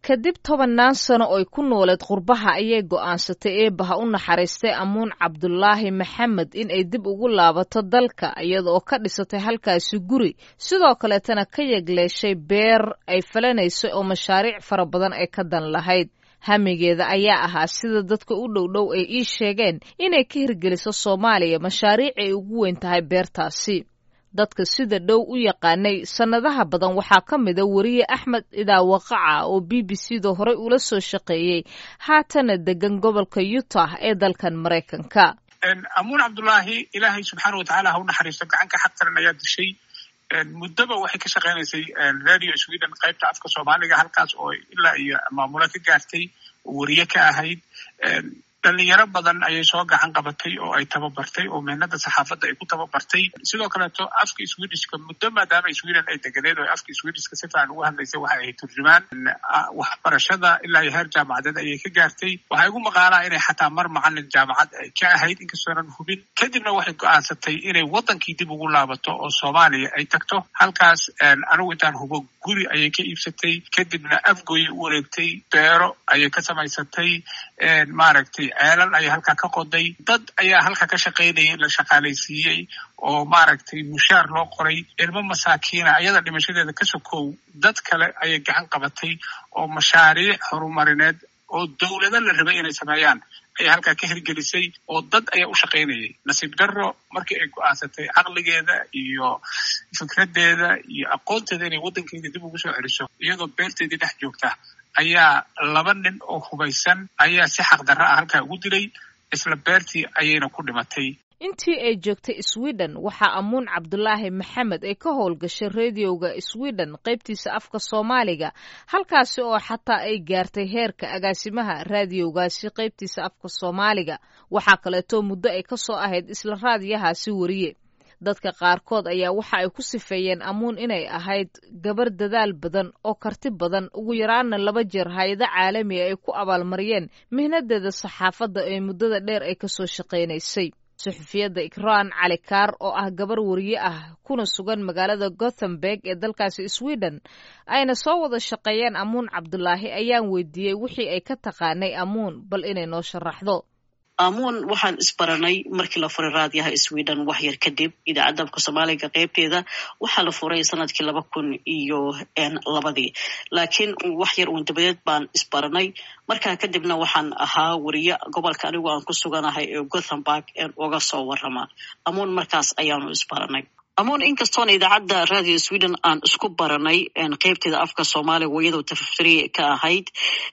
kadib tobannaan sano oy ku nooleed qurbaha ayay go'aansatay eebbaha u naxariistay amuun cabdulaahi maxamed in ay dib ugu laabato dalka iyada oo ka dhisatay halkaasi guri sidoo kaleetana ka yegleeshay beer ay falanaysay oo mashaariic fara badan ay ka dan lahayd hamigeeda ayaa ahaa sida dadka u dhow dhow ay ii sheegeen inay ka hirgeliso soomaaliya mashaariic ay ugu weyn tahay beertaasi dadka sida dhow u yaqaanay sannadaha badan waxaa ka mida weriye axmed idaawaqaca oo b b c da horey ula soo shaqeeyey haatana degan gobolka utah ee dalkan maraykanka amuun cabdulaahi ilaahay subxaana watacaala ha u naxariisto gacanka xaq taran ayaa dishay muddoba waxay ka shaqeynaysay radio sweden qaybta afka soomaaliga halkaas oo ilaa iyo maamulo ka gaartay oo weriye ka ahayd dhalinyaro badan ayay soo gacan qabatay oo ay tababartay oo mehnada saxaafadda ay ku tababartay sidoo kaleeto afka swedishka muddo maadaama sweden ay deganeed oo afka swedishka si fiican ugu hadlaysay waxay ahayd turjumaan waxbarashada ilaa iyo heer jaamacadeed ayay ka gaartay waxaa igu maqaalaa inay xataa mar macalin jaamacad ay ka ahayd inkastoonan hubin kadibna waxay go-aansatay inay wadankii dib ugu laabato oo soomaaliya ay tagto halkaas anigu intaan hubo guri ayay ka iibsatay kadibna afgoyay u wareegtay beero ayay ka samaysatay maaragtay ceelal ayaa halkaa ka qoday dad ayaa halkaa ka shaqaynayay la shaqaalaysiiyey oo maaragtay mushaar loo qoray ilmo masaakiina ayada dhimashadeeda ka sokow dad kale ayay gacan qabatay oo mashaariic horumarineed oo dowlado la rabay inay sameeyaan ayay halkaa ka hirgelisay oo dad ayaa u shaqaynayay nasiib darro markii ay go-aansatay caqligeeda iyo fikraddeeda iyo aqoonteeda inay waddankeeda dib ugu soo celiso iyadoo beerteedii dhex joogta ayaa laba nin oo hubaysan ayaa si xaqdarra ah halkaa ugu dilay isla beertii ayayna ku dhimatay intii ay joogtay sweden waxaa amuun cabdulaahi maxamed ay ka howlgashay rediyoga sweden qaybtiisa afka soomaaliga halkaasi oo xataa ay gaartay heerka agaasimaha raadiyowgaasi qaybtiisa afka soomaaliga waxaa kaleeto muddo ay ka soo ahayd isla raadiyahaasi weriye dadka qaarkood ayaa waxa ay ku sifeeyeen amuun inay ahayd gabar dadaal badan oo karti badan ugu yaraana laba jeer hay-ado caalamiga ay ku abaalmariyeen mihnadeeda saxaafadda ee muddada dheer ay kasoo shaqaynaysay suxufiyadda ikraan cali kaar oo ah gabar weriye ah kuna sugan magaalada gothenburg ee dalkaasi sweden ayna soo wada shaqeeyeen amuun cabdulaahi ayaan weydiiyey wixii ay ka taqaanay amuun bal inay noo sharaxdo amuun waxaan isbaranay markii la furay raadiyaha sweden wax yar kadib idaacadda afka soomaaliga qeybteeda waxaa la furay sanadkii laba kun iyo labadii laakiin wax yar uun dabadeed baan isbaranay markaa kadibna waxaan ahaa weriye gobolka anigu aan ku suganahay ee gothenburg uga soo warama amuun markaas ayaanu isbaranay amuun inkastoona idaacadda radio sweden aan isku baranay qeybteeda afka soomaaliga iyadoo tafatiri ka ahayd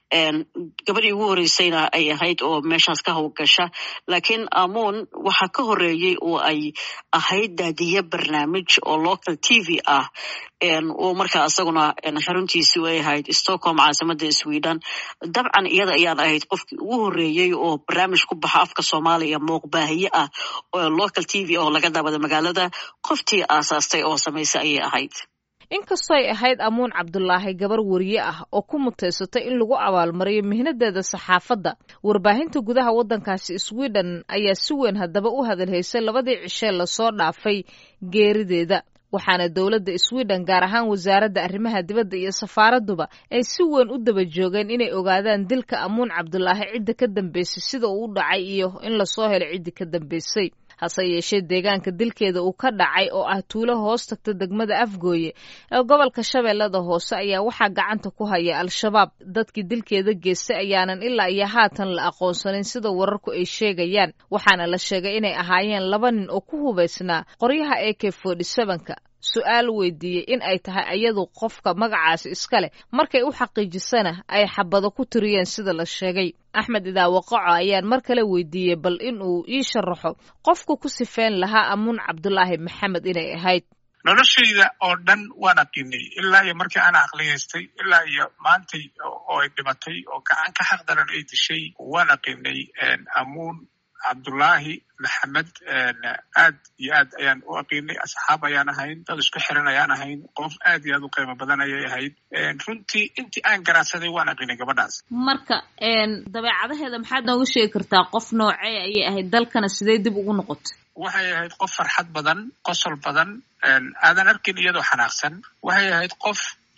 gabadhii ugu horeysayna ay ahayd oo meeshaas ka howlgasha laakiin amuun waxaa ka horeeyey oo ay ahayd daadiye barnaamij oo local t v ah oo markaa isaguna xaruntiisi ay ahayd stockholm caasimada sweden dabcan iyada ayaan ahayd qofkii ugu horeeyey oo barnaamij ku baxa afka soomaaliya muuqbaahiye ah oo local t v oo laga daabada magaalada qoftii aasaastay oo samaysay ayay ahayd inkastoo ay ahayd amuun cabdulaahi gabar weriye ah oo ku mutaysatay in lagu abaalmariyo mihnadeeda saxaafadda warbaahinta gudaha waddankaasi sweden ayaa si weyn haddaba u hadalhaysay labadii cishee lasoo dhaafay geerideeda waxaana dowladda sweden gaar ahaan wasaaradda arrimaha dibadda iyo safaaradduba ay si weyn u daba joogeen inay ogaadaan dilka amuun cabdulaahi cidda ka dambeysay sida uu u dhacay iyo in lasoo helo ciddii ka dambeysay hase yeeshee deegaanka dilkeeda uu ka dhacay oo ah tuulo hoos tagta degmada afgooye ee gobolka shabeellada hoose ayaa waxaa gacanta ku haya al-shabaab dadkii dilkeeda geystay ayaanan ilaa iyo haatan la aqoonsanin sida wararku ay sheegayaan waxaana la sheegay inay ahaayeen laba nin oo ku hubaysnaa qoryaha a k ka su-aal weydiiyey in ay tahay ayadu qofka magacaasi iska leh markay u xaqiijisana ay xabado ku tiriyeen sida la sheegay axmed idaawaqaco ayaan mar kale weydiiyey bal in uu ii sharaxo qofka ku sifeyn lahaa amuun cabdulaahi maxamed inay ahayd noloshayda oo dhan waan aqiinay ilaa iyo markii aan aqliyaystay ilaa iyo maantay oo ay dhimatay oo gacan ka xaq daran ay dishay waan aqiinay amuun cabdullaahi maxamed aad iyo aad ayaan u aqiinay asxaab ayaan ahayn dad isku xiran ayaan ahayn qof aad iyo aad u qiimo badan ayay ahayd runtii intii aan garaadsaday waan aqiinay gabadhaas marka dabeecadaheeda maxaad nooga sheegi kartaa qof noocee ayay ahayd dalkana sidee dib ugu noqotay waxay ahayd qof farxad badan qosol badan aadan arkin iyadoo xanaaqsan waxay ahayd qof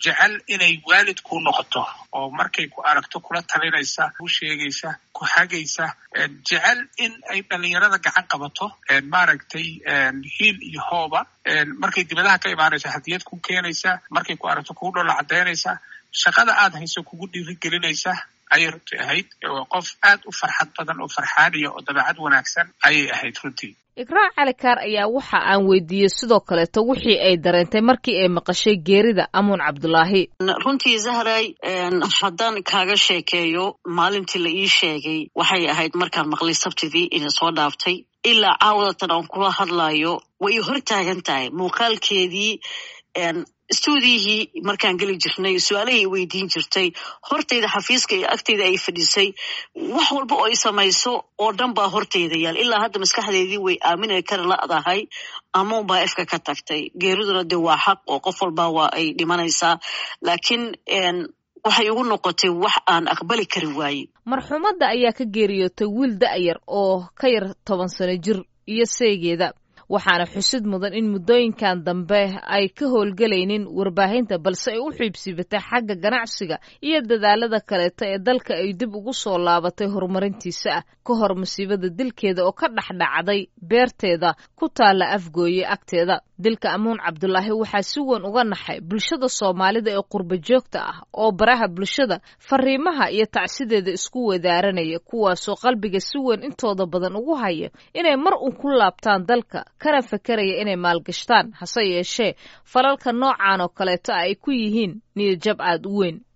jecel inay waalid ku noqoto oo markay ku aragto kula talinaysa ku sheegaysa ku hagaysa jecel in ay dhalinyarada gacan qabato maaragtay hiil iyo hooba markay dibadaha ka imaanaysa hadiyad ku keenaysa markay ku aragto kugu dhola caddaynaysa shaqada aad hayso kugu dhiirigelinaysa ayay runtii ahayd qof aad u farxad badan oo farxaaniya oo dabeecad wanaagsan ayay ahayd runtii ikraac calikaar ayaa waxa aan weydiiyey sidoo kaleeto wixii ay dareentay markii ay maqashay geerida amuun cabdulaahi runtii zahray haddaan kaaga sheekeeyo maalintii la ii sheegay waxay ahayd markaan maqlay sabtidii ina soo dhaaftay ilaa caawadatan aan kula hadlayo way hor taagan tahay muuqaalkeedii stuudiyihii markaan geli jirnay su-aalahay weydiin jirtay hortayda xafiiska iyo agtayda ay fadhisay wax walba oo ay samayso oo dhan baa hortayda yaal ilaa hadda maskaxdeedii way aamina kara la'dahay amuun baa efka ka tagtay geeriduna dee waa xaq oo qof walba waa ay dhimanaysaa laakiin waxay ugu noqotay wax aan aqbali kari waaye marxuumadda ayaa ka geeriyootay wiil da'yar oo ka yar toban sano jir iyo seegeeda waxaana xusid mudan in muddooyinkan dambe ay ka howlgelaynin warbaahinta balse ay u xiibsiibatay xagga ganacsiga iyo dadaalada kaleeto ee dalka ay dib ugu soo laabatay horumarintiisa ah ka hor masiibada dilkeeda oo ka dhexdhacday beerteeda ku taalla afgooye agteeda dilka amuun cabdulaahi waxaa si weyn uga naxay bulshada soomaalida ee qurba joogta ah oo baraha bulshada fariimaha iyo tacsideeda isku wadaaranaya kuwaasoo qalbiga si weyn intooda badan ugu haya inay mar uun ku laabtaan dalka kana fakeraya inay maalgashtaan hase yeeshee falalka noocan oo kaleeto ay ku yihiin niyadjab aad u weyn